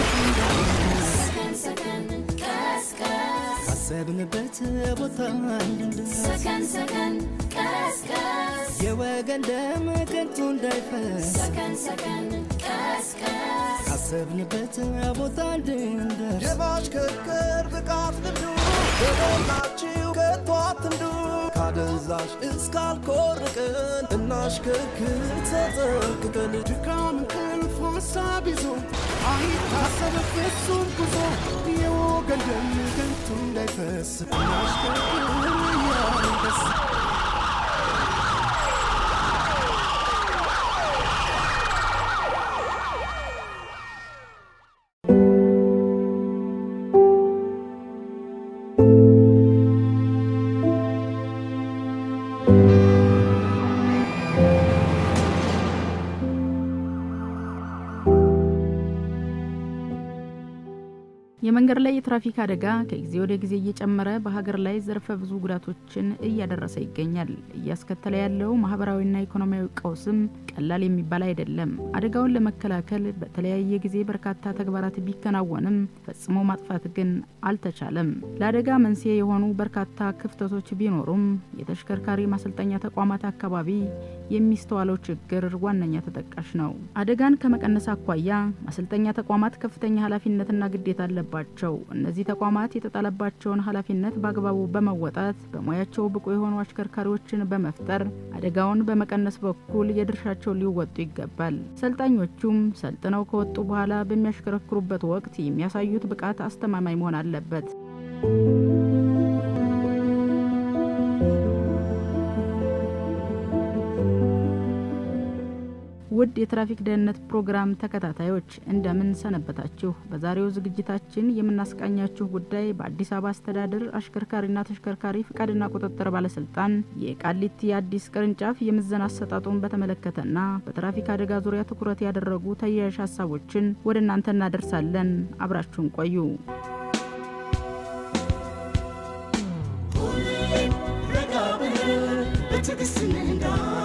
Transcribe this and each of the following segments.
ካሰብንበት ቦታ እንድንደርስ ሰከን ሰከን ቀስቀስ የወገን ደም ከንቱ እንዳይፈስ ሰከን ሰከን ቀስቀስ ካሰብንበት ቦታ እንድንደርስ የማሽከርከር ብቃት ልምዱ በሞላችሁ ከቶ አትንዱ ካደንዛዥ እስካልኮርቅን እናሽከርክር ተጠንቅቀን ድካም እንቅልፍ ሀሳብ ይዞ አይታሰብ ፍጹም ጉዞ የወገን ደም ከንቱ እንዳይፈስ እናሽከርክር እያንደስ የመንገድ ላይ የትራፊክ አደጋ ከጊዜ ወደ ጊዜ እየጨመረ በሀገር ላይ ዘርፈ ብዙ ጉዳቶችን እያደረሰ ይገኛል። እያስከተለ ያለው ማህበራዊና ኢኮኖሚያዊ ቀውስም ቀላል የሚባል አይደለም። አደጋውን ለመከላከል በተለያየ ጊዜ በርካታ ተግባራት ቢከናወንም ፈጽሞ ማጥፋት ግን አልተቻለም። ለአደጋ መንስኤ የሆኑ በርካታ ክፍተቶች ቢኖሩም የተሽከርካሪ ማሰልጠኛ ተቋማት አካባቢ የሚስተዋለው ችግር ዋነኛ ተጠቃሽ ነው። አደጋን ከመቀነስ አኳያ ማሰልጠኛ ተቋማት ከፍተኛ ኃላፊነትና ግዴታ አለባቸው። እነዚህ ተቋማት የተጣለባቸውን ኃላፊነት በአግባቡ በመወጣት በሙያቸው ብቁ የሆኑ አሽከርካሪዎችን በመፍጠር አደጋውን በመቀነስ በኩል የድርሻቸውን ሊወጡ ይገባል። ሰልጣኞቹም ሰልጥነው ከወጡ በኋላ በሚያሽከረክሩበት ወቅት የሚያሳዩት ብቃት አስተማማኝ መሆን አለበት። ውድ የትራፊክ ደህንነት ፕሮግራም ተከታታዮች እንደምን ሰነበታችሁ? በዛሬው ዝግጅታችን የምናስቃኛችሁ ጉዳይ በአዲስ አበባ አስተዳደር አሽከርካሪና ተሽከርካሪ ፍቃድና ቁጥጥር ባለስልጣን የቃሊቲ አዲስ ቅርንጫፍ የምዘና አሰጣጡን በተመለከተና በትራፊክ አደጋ ዙሪያ ትኩረት ያደረጉ ተያያዥ ሀሳቦችን ወደ እናንተ እናደርሳለን። አብራችሁን ቆዩ። ረጋ ብለን በትዕግስት እንንዳ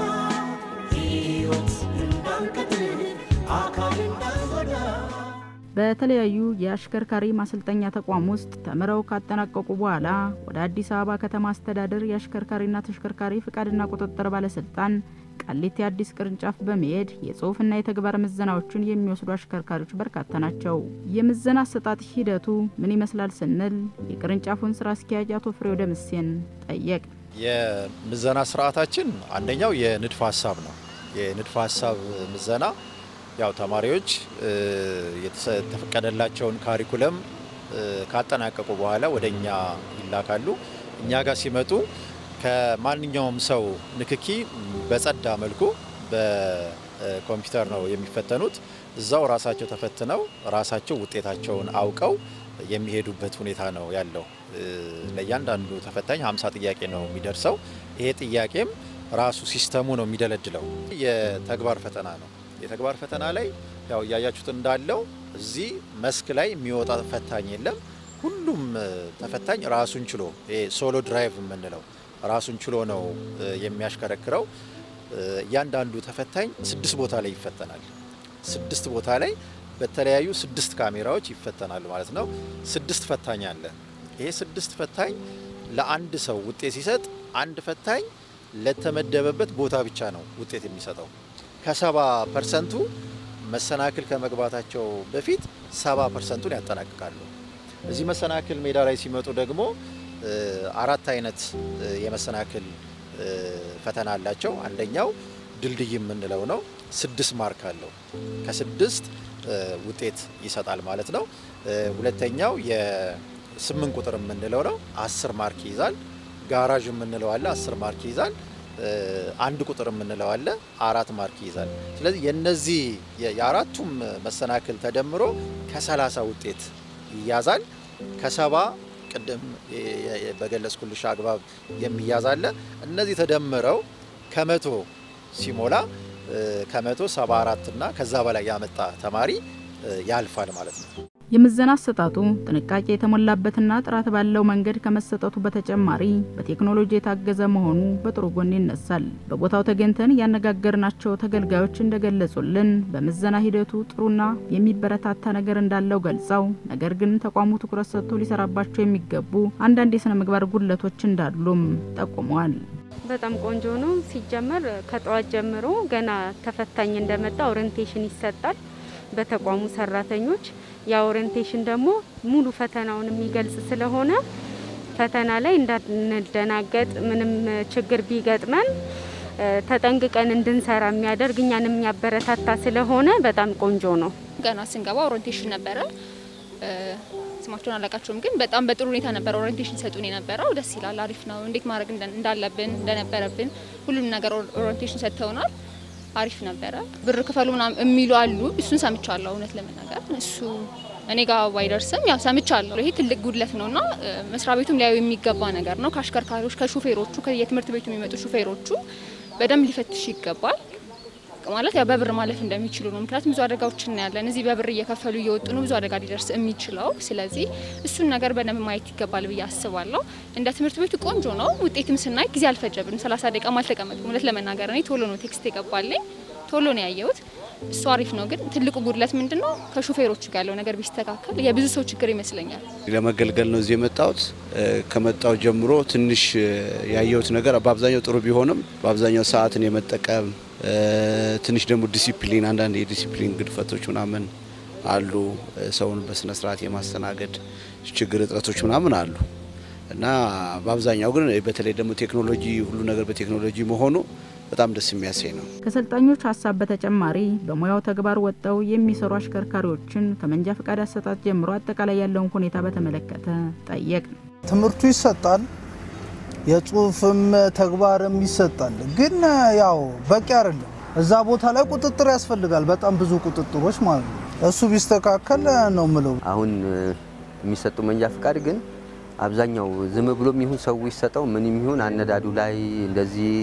ሕይወት እንዳንቀጥል አካል እንዳንጎዳ በተለያዩ የአሽከርካሪ ማሰልጠኛ ተቋም ውስጥ ተምረው ካጠናቀቁ በኋላ ወደ አዲስ አበባ ከተማ አስተዳደር የአሽከርካሪና ተሽከርካሪ ፍቃድና ቁጥጥር ባለስልጣን ቃሊቲ አዲስ ቅርንጫፍ በመሄድ የጽሁፍና የተግባር ምዘናዎችን የሚወስዱ አሽከርካሪዎች በርካታ ናቸው። የምዘና አሰጣጥ ሂደቱ ምን ይመስላል ስንል የቅርንጫፉን ስራ አስኪያጅ አቶ ፍሬው ደምሴን ጠየቅ። የምዘና ስርዓታችን አንደኛው የንድፈ ሀሳብ ነው። የንድፈ ሀሳብ ምዘና ያው ተማሪዎች እ፣ የተሰ- የተፈቀደላቸውን ካሪኩለም እ፣ ካጠናቀቁ በኋላ ወደ እኛ ይላካሉ። እኛ ጋር ሲመጡ ከማንኛውም ሰው ንክኪ በጸዳ መልኩ በኮምፒውተር ነው የሚፈተኑት። እዛው ራሳቸው ተፈትነው ራሳቸው ውጤታቸውን አውቀው የሚሄዱበት ሁኔታ ነው ያለው። እ፣ ለእያንዳንዱ ተፈታኝ 50 ጥያቄ ነው የሚደርሰው። ይሄ ጥያቄም ራሱ ሲስተሙ ነው የሚደለድለው። የተግባር ፈተና ነው። የተግባር ፈተና ላይ ያው እያያችሁት እንዳለው እዚህ መስክ ላይ የሚወጣ ፈታኝ የለም። ሁሉም እ፣ ተፈታኝ ራሱን ችሎ ይሄ ሶሎ ድራይቭ የምንለው ራሱን ችሎ ነው እ፣ የሚያሽከረክረው። እ፣ እያንዳንዱ ተፈታኝ ስድስት ቦታ ላይ ይፈተናል። ስድስት ቦታ ላይ በተለያዩ ስድስት ካሜራዎች ይፈተናሉ ማለት ነው። ስድስት ፈታኝ አለ። ይሄ ስድስት ፈታኝ ለአንድ ሰው ውጤት ሲሰጥ አንድ ፈታኝ ለተመደበበት ቦታ ብቻ ነው ውጤት የሚሰጠው። ከሰባ ፐርሰንቱ መሰናክል ከመግባታቸው በፊት ሰባ ፐርሰንቱን ያጠናቅቃሉ። እዚህ መሰናክል ሜዳ ላይ ሲመጡ ደግሞ እ፣ አራት አይነት እ፣ የመሰናክል እ፣ ፈተና አላቸው። አንደኛው ድልድይ የምንለው ነው። ስድስት ማርክ አለው። ከስድስት እ፣ ውጤት ይሰጣል ማለት ነው። እ፣ ሁለተኛው የስምንት ቁጥር የምንለው ነው። አስር ማርክ ይይዛል። ጋራዥ የምንለው አለ። አስር ማርክ ይይዛል። እ፣ አንድ ቁጥር የምንለው አለ። አራት ማርክ ይይዛል። ስለዚህ የነዚህ የ- የአራቱም መሰናክል ተደምሮ ከሰላሳ ውጤት ይያዛል። ከሰባ ቅድም የ- የ- በገለጽኩልሽ አግባብ የሚያዝ አለ። እነዚህ ተደምረው ከመቶ ሲሞላ እ፣ ከመቶ ሰባ አራት እና ከዛ በላይ ያመጣ ተማሪ እ፣ ያልፋል ማለት ነው። የምዘና አሰጣጡ ጥንቃቄ የተሞላበትና ጥራት ባለው መንገድ ከመሰጠቱ በተጨማሪ በቴክኖሎጂ የታገዘ መሆኑ በጥሩ ጎን ይነሳል። በቦታው ተገኝተን ያነጋገርናቸው ተገልጋዮች እንደገለጹልን በምዘና ሂደቱ ጥሩና የሚበረታታ ነገር እንዳለው ገልጸው ነገር ግን ተቋሙ ትኩረት ሰጥቶ ሊሰራባቸው የሚገቡ አንዳንድ የስነ ምግባር ጉድለቶች እንዳሉም ጠቁመዋል። በጣም ቆንጆ ነው። ሲጀመር ከጠዋት ጀምሮ ገና ተፈታኝ እንደመጣ ኦሪንቴሽን ይሰጣል በተቋሙ ሰራተኞች። ያ ኦሪንቴሽን ደግሞ ሙሉ ፈተናውን የሚገልጽ ስለሆነ ፈተና ላይ እንዳንደናገጥ ምንም ችግር ቢገጥመን ተጠንቅቀን እንድንሰራ የሚያደርግ እኛን የሚያበረታታ ስለሆነ በጣም ቆንጆ ነው። ገና ስንገባ ኦሪንቴሽን ነበረ። ስማቸውን አላውቃቸውም፣ ግን በጣም በጥሩ ሁኔታ ነበረ ኦሪንቴሽን ሰጡን የነበረው። ደስ ይላል፣ አሪፍ ነው። እንዴት ማድረግ እንዳለብን እንደነበረብን ሁሉም ነገር ኦሪንቴሽን ሰጥተውናል። አሪፍ ነበረ። ብር ክፈሉ ምናምን የሚሉ አሉ። እሱን ሰምቻለሁ። እውነት ለመናገር እሱ እኔ ጋር ባይደርስም ያው ሰምቻለሁ። ይሄ ትልቅ ጉድለት ነውና መስሪያ ቤቱም ሊያዩ የሚገባ ነገር ነው። ከአሽከርካሪዎች፣ ከሹፌሮቹ፣ የትምህርት ቤቱ የሚመጡ ሹፌሮቹ በደንብ ሊፈትሽ ይገባል። ማለት ያው በብር ማለፍ እንደሚችሉ ነው። ምክንያቱም ብዙ አደጋዎች እናያለን። እዚህ በብር እየከፈሉ እየወጡ ነው ብዙ አደጋ ሊደርስ የሚችለው። ስለዚህ እሱን ነገር በደንብ ማየት ይገባል ብዬ አስባለሁ። እንደ ትምህርት ቤቱ ቆንጆ ነው። ውጤትም ስናይ ጊዜ አልፈጀብንም። ሰላሳ ደቂቃም አልተቀመጥኩም። እውነት ለመናገር እኔ ቶሎ ነው ቴክስት የገባልኝ፣ ቶሎ ነው ያየሁት። እሱ አሪፍ ነው። ግን ትልቁ ጉድለት ምንድን ነው? ከሹፌሮቹ ጋር ያለው ነገር ቢስተካከል የብዙ ሰው ችግር ይመስለኛል። ለመገልገል ነው እዚህ የመጣሁት። ከመጣው ጀምሮ ትንሽ ያየሁት ነገር በአብዛኛው ጥሩ ቢሆንም በአብዛኛው ሰዓትን የመጠቀም ትንሽ ደግሞ ዲሲፕሊን አንዳንድ የዲሲፕሊን ግድፈቶች ምናምን አሉ። ሰውን በስነ ስርዓት የማስተናገድ ችግር እጥረቶች ምናምን አሉ እና በአብዛኛው ግን በተለይ ደግሞ ቴክኖሎጂ ሁሉ ነገር በቴክኖሎጂ መሆኑ በጣም ደስ የሚያሰኝ ነው። ከሰልጣኞች ሀሳብ በተጨማሪ በሙያው ተግባር ወጥተው የሚሰሩ አሽከርካሪዎችን ከመንጃ ፈቃድ አሰጣጥ ጀምሮ አጠቃላይ ያለውን ሁኔታ በተመለከተ ጠየቅ። ትምህርቱ ይሰጣል፣ የጽሁፍም ተግባርም ይሰጣል። ግን ያው በቂ አይደለም። እዛ ቦታ ላይ ቁጥጥር ያስፈልጋል፣ በጣም ብዙ ቁጥጥሮች ማለት ነው። እሱ ቢስተካከል ነው ምለው። አሁን የሚሰጡ መንጃ ፈቃድ ግን አብዛኛው ዝም ብሎም ይሁን ሰው ይሰጠው ምንም ይሁን አነዳዱ ላይ እንደዚህ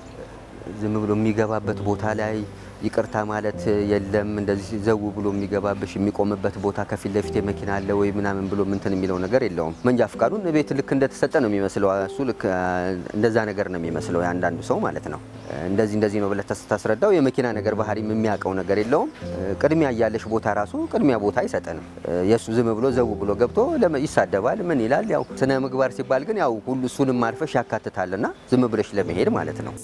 ዝም ብሎ የሚገባበት ቦታ ላይ ይቅርታ ማለት የለም። እንደዚህ ዘው ብሎ የሚገባብሽ የሚቆምበት ቦታ ከፊት ለፊት መኪና አለ ወይ ምናምን ብሎ ምንትን የሚለው ነገር የለውም። መንጃ ፍቃዱን ቤት ልክ እንደተሰጠ ነው የሚመስለው። እሱ ልክ እንደዛ ነገር ነው የሚመስለው የአንዳንዱ ሰው ማለት ነው። እንደዚህ እንደዚህ ነው ብለህ ታስረዳው የመኪና ነገር ባህሪም የሚያውቀው ነገር የለውም። ቅድሚያ እያለሽ ቦታ ራሱ ቅድሚያ ቦታ አይሰጠንም። የእሱ ዝም ብሎ ዘው ብሎ ገብቶ ይሳደባል። ምን ይላል? ያው ስነ ምግባር ሲባል ግን ያው ሁሉ እሱንም አልፈሽ ያካትታልና ዝም ብለሽ ለመሄድ ማለት ነው።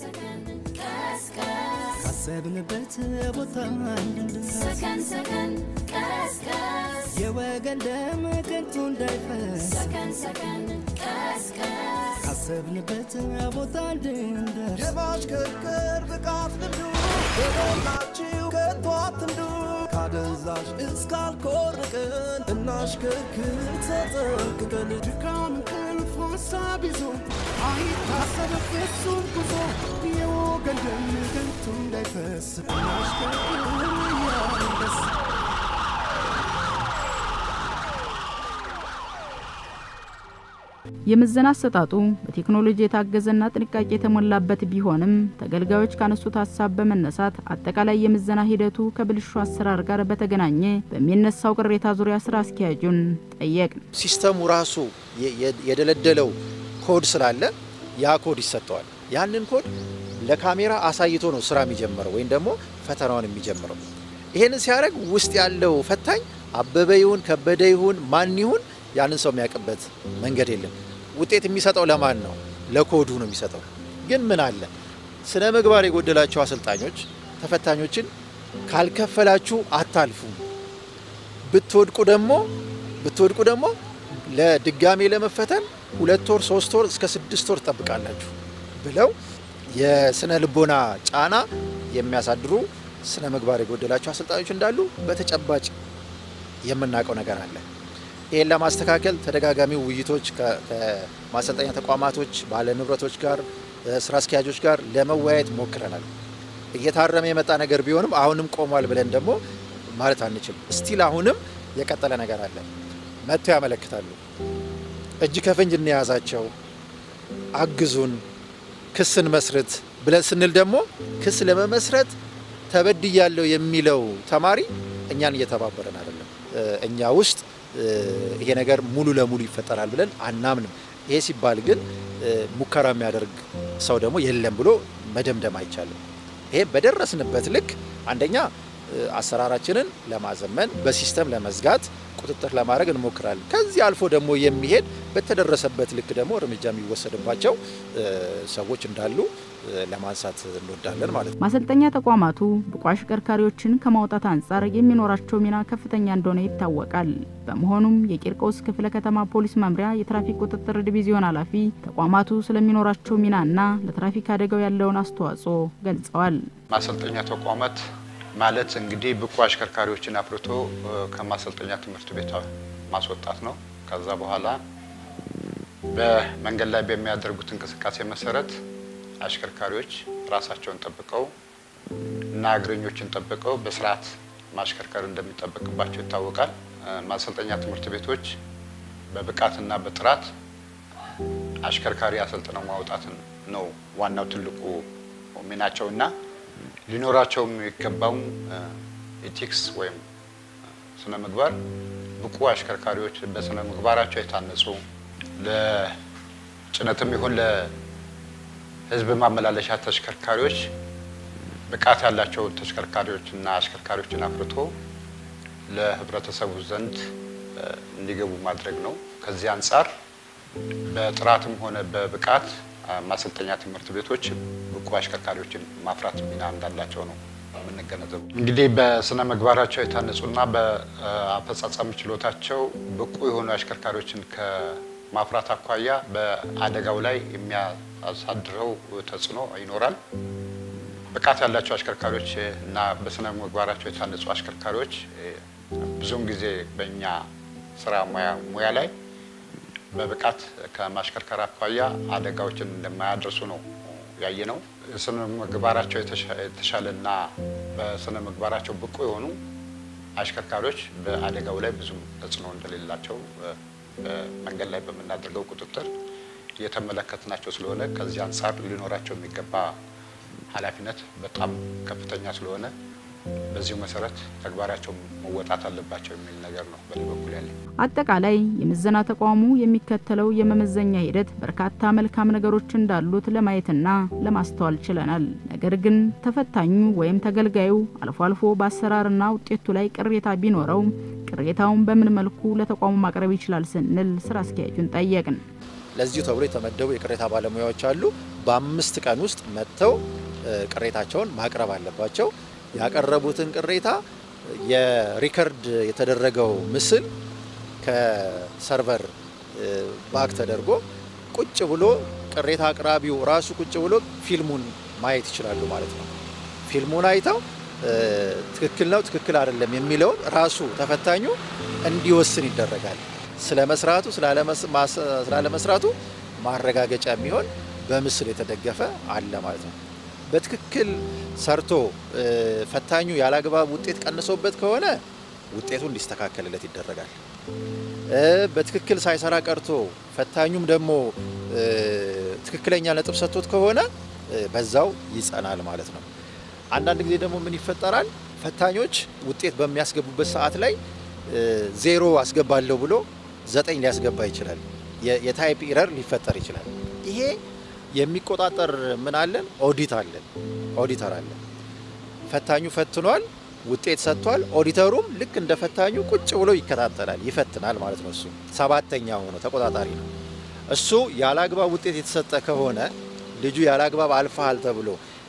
ካሰብንበት ቦታ እንድንደርስ ሰከን ሰከን ቀስቀስ የወገን ደም ከንቱ እንዳይፈስ ሰከን ሰከን ቀስቀስ ካሰብንበት ቦታ እንድንደርስ የማሽከርከር ብቃት ልምዱ በሞላችሁ ከቶ አትንዱ ካደንዛዥ እስካልኮርቅን እናሽከርክር ተጠንቅቀን ድካም እንቅልፍ ሀሳብ ይዞ አይታሰብ ፍጹም ጉዞ የወገን ደም ከንቱ እንዳይፈስ እናሽከርክር እያልን ደስ የምዘና አሰጣጡ በቴክኖሎጂ የታገዘና ጥንቃቄ የተሞላበት ቢሆንም ተገልጋዮች ካነሱት ሀሳብ በመነሳት አጠቃላይ የምዘና ሂደቱ ከብልሹ አሰራር ጋር በተገናኘ በሚነሳው ቅሬታ ዙሪያ ስራ አስኪያጁን ጠየቅ። ሲስተሙ ራሱ የደለደለው ኮድ ስላለ ያ ኮድ ይሰጠዋል። ያንን ኮድ ለካሜራ አሳይቶ ነው ስራ የሚጀምረው ወይም ደግሞ ፈተናውን የሚጀምረው። ይሄንን ሲያደርግ ውስጥ ያለው ፈታኝ አበበ ይሁን ከበደ ይሁን ማን ይሁን ያንን ሰው የሚያውቅበት መንገድ የለም። ውጤት የሚሰጠው ለማን ነው? ለኮዱ ነው የሚሰጠው። ግን ምን አለ ስነ ምግባር የጎደላቸው አሰልጣኞች ተፈታኞችን ካልከፈላችሁ አታልፉም፣ ብትወድቁ ደግሞ ብትወድቁ ደግሞ ለድጋሜ ለመፈተን ሁለት ወር ሶስት ወር እስከ ስድስት ወር ትጠብቃላችሁ ብለው የስነ ልቦና ጫና የሚያሳድሩ ስነ ምግባር የጎደላቸው አሰልጣኞች እንዳሉ በተጨባጭ የምናውቀው ነገር አለ። ይህን ለማስተካከል ተደጋጋሚ ውይይቶች ከማሰልጠኛ ተቋማቶች ባለ ንብረቶች ጋር ስራ አስኪያጆች ጋር ለመወያየት ሞክረናል። እየታረመ የመጣ ነገር ቢሆንም አሁንም ቆሟል ብለን ደግሞ ማለት አንችልም። ስቲል አሁንም የቀጠለ ነገር አለ። መጥተው ያመለክታሉ። እጅ ከፍንጅ እንያዛቸው፣ አግዙን፣ ክስን መስርት ብለን ስንል ደግሞ ክስ ለመመስረት ተበድያለሁ የሚለው ተማሪ እኛን እየተባበረን አይደለም። እኛ ውስጥ ይሄ ነገር ሙሉ ለሙሉ ይፈጠራል ብለን አናምንም። ይሄ ሲባል ግን ሙከራ የሚያደርግ ሰው ደግሞ የለም ብሎ መደምደም አይቻልም። ይሄ በደረስንበት ልክ አንደኛ አሰራራችንን ለማዘመን በሲስተም ለመዝጋት ቁጥጥር ለማድረግ እንሞክራለን። ከዚህ አልፎ ደግሞ የሚሄድ በተደረሰበት ልክ ደግሞ እርምጃ የሚወሰድባቸው ሰዎች እንዳሉ ለማንሳት እንወዳለን ማለት ነው። ማሰልጠኛ ተቋማቱ ብቁ አሽከርካሪዎችን ከማውጣት አንጻር የሚኖራቸው ሚና ከፍተኛ እንደሆነ ይታወቃል። በመሆኑም የቂርቆስ ክፍለ ከተማ ፖሊስ መምሪያ የትራፊክ ቁጥጥር ዲቪዚዮን ኃላፊ ተቋማቱ ስለሚኖራቸው ሚናና ለትራፊክ አደጋው ያለውን አስተዋጽኦ ገልጸዋል። ማሰልጠኛ ተቋማት ማለት እንግዲህ ብቁ አሽከርካሪዎችን አፍርቶ ከማሰልጠኛ ትምህርት ቤት ማስወጣት ነው። ከዛ በኋላ በመንገድ ላይ በሚያደርጉት እንቅስቃሴ መሰረት አሽከርካሪዎች ራሳቸውን ጠብቀው እና እግረኞችን ጠብቀው በስርዓት ማሽከርከር እንደሚጠበቅባቸው ይታወቃል። ማሰልጠኛ ትምህርት ቤቶች በብቃትና በጥራት አሽከርካሪ አሰልጥነው ማውጣትን ነው ዋናው ትልቁ ሚናቸው እና ሊኖራቸው የሚገባው ኢቲክስ ወይም ስነ ምግባር ብቁ አሽከርካሪዎች በስነ ምግባራቸው የታነጹ ለጭነትም ይሁን ለሕዝብ ማመላለሻ ተሽከርካሪዎች ብቃት ያላቸው ተሽከርካሪዎችና አሽከርካሪዎችን አፍርቶ ለህብረተሰቡ ዘንድ እንዲገቡ ማድረግ ነው። ከዚህ አንጻር በጥራትም ሆነ በብቃት ማሰልጠኛ ትምህርት ቤቶች ብቁ አሽከርካሪዎችን ማፍራት ሚና እንዳላቸው ነው የምንገነዘቡ። እንግዲህ በስነ ምግባራቸው የታነጹና በአፈጻጸም ችሎታቸው ብቁ የሆኑ አሽከርካሪዎችን ከማፍራት አኳያ በአደጋው ላይ የሚያሳድረው ተጽዕኖ ይኖራል። ብቃት ያላቸው አሽከርካሪዎች እና በስነ ምግባራቸው የታነጹ አሽከርካሪዎች ብዙውን ጊዜ በእኛ ስራ ሙያ ላይ በብቃት ከማሽከርከር አኳያ አደጋዎችን እንደማያደርሱ ነው ያየ ነው። ስነ ምግባራቸው የተሻለና በስነ ምግባራቸው ብቁ የሆኑ አሽከርካሪዎች በአደጋው ላይ ብዙም ተጽዕኖ እንደሌላቸው በመንገድ ላይ በምናደርገው ቁጥጥር እየተመለከትናቸው ስለሆነ ከዚህ አንጻር ሊኖራቸው የሚገባ ኃላፊነት በጣም ከፍተኛ ስለሆነ በዚሁ መሰረት ተግባራቸው መወጣት አለባቸው የሚል ነገር ነው በእኔ በኩል ያለኝ። አጠቃላይ የምዘና ተቋሙ የሚከተለው የመመዘኛ ሂደት በርካታ መልካም ነገሮች እንዳሉት ለማየትና ለማስተዋል ችለናል። ነገር ግን ተፈታኙ ወይም ተገልጋዩ አልፎ አልፎ በአሰራርና ውጤቱ ላይ ቅሬታ ቢኖረው ቅሬታውን በምን መልኩ ለተቋሙ ማቅረብ ይችላል ስንል ስራ አስኪያጁን ጠየቅን። ለዚሁ ተብሎ የተመደቡ የቅሬታ ባለሙያዎች አሉ። በአምስት ቀን ውስጥ መጥተው ቅሬታቸውን ማቅረብ አለባቸው። ያቀረቡትን ቅሬታ የሪከርድ የተደረገው ምስል ከሰርቨር ባክ ተደርጎ ቁጭ ብሎ ቅሬታ አቅራቢው ራሱ ቁጭ ብሎ ፊልሙን ማየት ይችላሉ ማለት ነው። ፊልሙን አይተው ትክክል ነው፣ ትክክል አይደለም የሚለውን ራሱ ተፈታኙ እንዲወስን ይደረጋል። ስለ መስራቱ ስላለመስራቱ ማረጋገጫ የሚሆን በምስል የተደገፈ አለ ማለት ነው። በትክክል ሰርቶ ፈታኙ ያላግባብ ውጤት ቀንሶበት ከሆነ ውጤቱ እንዲስተካከልለት ይደረጋል። በትክክል ሳይሰራ ቀርቶ ፈታኙም ደግሞ ትክክለኛ ነጥብ ሰጥቶት ከሆነ በዛው ይጸናል ማለት ነው። አንዳንድ ጊዜ ደግሞ ምን ይፈጠራል? ፈታኞች ውጤት በሚያስገቡበት ሰዓት ላይ ዜሮ አስገባለሁ ብሎ ዘጠኝ ሊያስገባ ይችላል። የታይፕ ኢረር ሊፈጠር ይችላል። ይሄ የሚቆጣጠር ምን አለን? ኦዲት አለን። ኦዲተር አለን። ፈታኙ ፈትኗል፣ ውጤት ሰጥቷል። ኦዲተሩም ልክ እንደ ፈታኙ ቁጭ ብሎ ይከታተላል፣ ይፈትናል ማለት ነው። እሱ ሰባተኛ ሆኖ ተቆጣጣሪ ነው። እሱ ያለአግባብ ውጤት የተሰጠ ከሆነ ልጁ ያለአግባብ አልፈሃል ተብሎ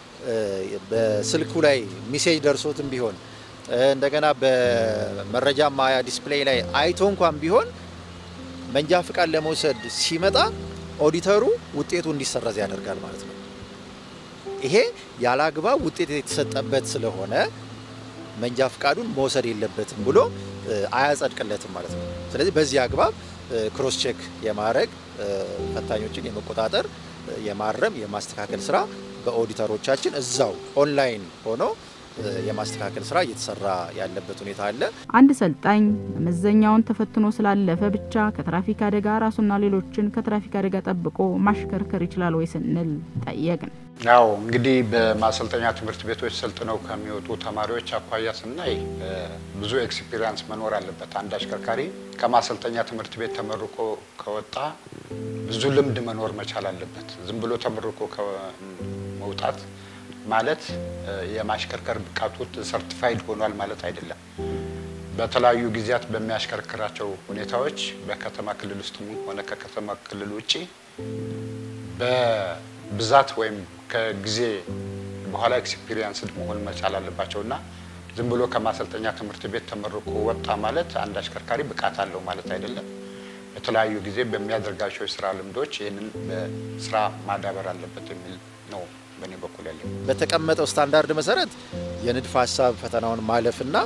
በስልኩ ላይ ሚሴጅ ደርሶትም ቢሆን እንደገና በመረጃ ማያ ዲስፕሌይ ላይ አይቶ እንኳን ቢሆን መንጃ ፍቃድ ለመውሰድ ሲመጣ ኦዲተሩ ውጤቱ እንዲሰረዝ ያደርጋል ማለት ነው። ይሄ ያለአግባብ ውጤት የተሰጠበት ስለሆነ መንጃ ፍቃዱን መውሰድ የለበትም ብሎ አያጸድቅለትም ማለት ነው። ስለዚህ በዚህ አግባብ ክሮስ ቼክ የማድረግ ፈታኞችን የመቆጣጠር የማረም የማስተካከል ስራ በኦዲተሮቻችን እዛው ኦንላይን ሆኖ የማስተካከል ስራ እየተሰራ ያለበት ሁኔታ አለ። አንድ ሰልጣኝ መመዘኛውን ተፈትኖ ስላለፈ ብቻ ከትራፊክ አደጋ ራሱና ሌሎችን ከትራፊክ አደጋ ጠብቆ ማሽከርከር ይችላል ወይ ስንል ጠየቅን። ያው እንግዲህ በማሰልጠኛ ትምህርት ቤቶች ሰልጥነው ከሚወጡ ተማሪዎች አኳያ ስናይ ብዙ ኤክስፒሪያንስ መኖር አለበት። አንድ አሽከርካሪ ከማሰልጠኛ ትምህርት ቤት ተመርቆ ከወጣ ብዙ ልምድ መኖር መቻል አለበት። ዝም ብሎ ተመርቆ መውጣት ማለት የማሽከርከር ብቃቱ ሰርቲፋይድ ሆኗል ማለት አይደለም። በተለያዩ ጊዜያት በሚያሽከርክራቸው ሁኔታዎች በከተማ ክልል ውስጥም ሆነ ከከተማ ክልል ውጭ በብዛት ወይም ከጊዜ በኋላ ኤክስፒሪየንስድ መሆን መቻል አለባቸው እና ዝም ብሎ ከማሰልጠኛ ትምህርት ቤት ተመርቆ ወጣ ማለት አንድ አሽከርካሪ ብቃት አለው ማለት አይደለም። በተለያዩ ጊዜ በሚያደርጋቸው የስራ ልምዶች ይህንን በስራ ማዳበር አለበት የሚል ነው በእኔ በኩል ያለው። በተቀመጠው ስታንዳርድ መሰረት የንድፈ ሀሳብ ፈተናውን ማለፍና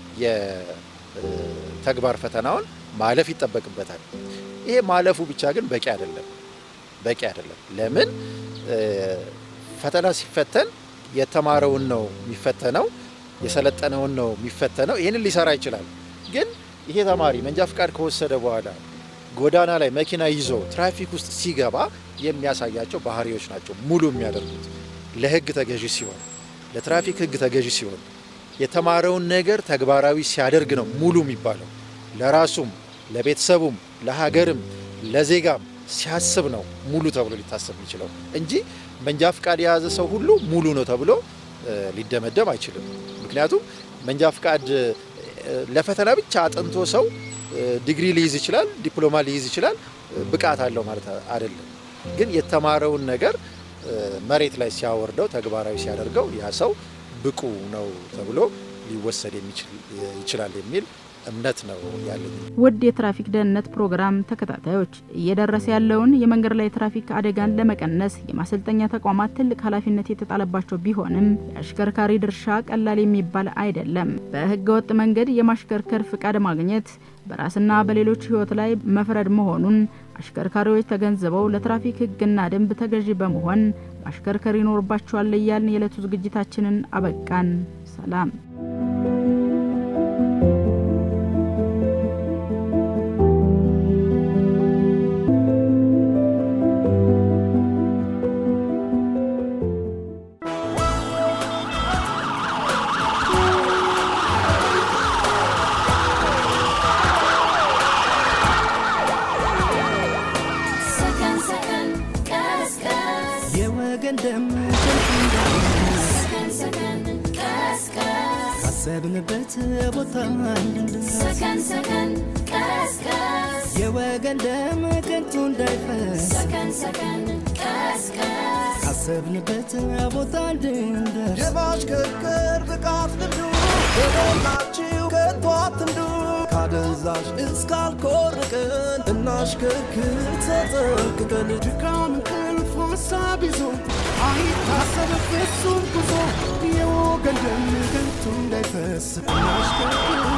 የተግባር ፈተናውን ማለፍ ይጠበቅበታል። ይሄ ማለፉ ብቻ ግን በቂ አይደለም፣ በቂ አይደለም። ለምን ፈተና ሲፈተን የተማረውን ነው የሚፈተነው፣ የሰለጠነውን ነው የሚፈተነው። ይህንን ሊሰራ ይችላል። ግን ይሄ ተማሪ መንጃ ፍቃድ ከወሰደ በኋላ ጎዳና ላይ መኪና ይዞ ትራፊክ ውስጥ ሲገባ የሚያሳያቸው ባህሪዎች ናቸው ሙሉ የሚያደርጉት ለሕግ ተገዢ ሲሆን፣ ለትራፊክ ሕግ ተገዢ ሲሆን፣ የተማረውን ነገር ተግባራዊ ሲያደርግ ነው ሙሉ የሚባለው። ለራሱም ለቤተሰቡም ለሀገርም ለዜጋም ሲያስብ ነው ሙሉ ተብሎ ሊታሰብ የሚችለው እንጂ መንጃ ፍቃድ የያዘ ሰው ሁሉ ሙሉ ነው ተብሎ ሊደመደም አይችልም። ምክንያቱም መንጃ ፍቃድ ለፈተና ብቻ አጥንቶ ሰው ዲግሪ ሊይዝ ይችላል፣ ዲፕሎማ ሊይዝ ይችላል፣ ብቃት አለው ማለት አይደለም። ግን የተማረውን ነገር መሬት ላይ ሲያወርደው ተግባራዊ ሲያደርገው ያ ሰው ብቁ ነው ተብሎ ሊወሰድ ይችላል የሚል እምነት ነው ያለኝ። ውድ የትራፊክ ደህንነት ፕሮግራም ተከታታዮች እየደረሰ ያለውን የመንገድ ላይ ትራፊክ አደጋን ለመቀነስ የማሰልጠኛ ተቋማት ትልቅ ኃላፊነት የተጣለባቸው ቢሆንም የአሽከርካሪ ድርሻ ቀላል የሚባል አይደለም። በሕገ ወጥ መንገድ የማሽከርከር ፍቃድ ማግኘት በራስና በሌሎች ሕይወት ላይ መፍረድ መሆኑን አሽከርካሪዎች ተገንዝበው ለትራፊክ ሕግና ደንብ ተገዢ በመሆን ማሽከርከር ይኖርባቸዋል እያልን የዕለቱ ዝግጅታችንን አበቃን። ሰላም። ሰከን ሰከን ቀስቀስ የወገን ደም ከንቱ እንዳይፈስ ሰከን ሰከን ቀስቀስ ካሰብንበት ቦታ እንድንደርስ ሰከን ሰከን ቀስቀስ የወገን ደም ከንቱ እንዳይፈስ ሰከን ሰከን ቀስቀስ ካሰብንበት ቦታ እንድንደርስ የማሽከርከር ብቃት ልምዱ የሞላችው ከቶ አትንዱ ካደንዛዥ እስካልኮርቅን እናሽከርክር ተጠንቅቀን ድካም እንቅልፍ ሀሳብ ይዞ አይታሰብ ፍጹም ጉዞ የወገን ደም ከንቱ እንዳይፈስ እናሽከርክር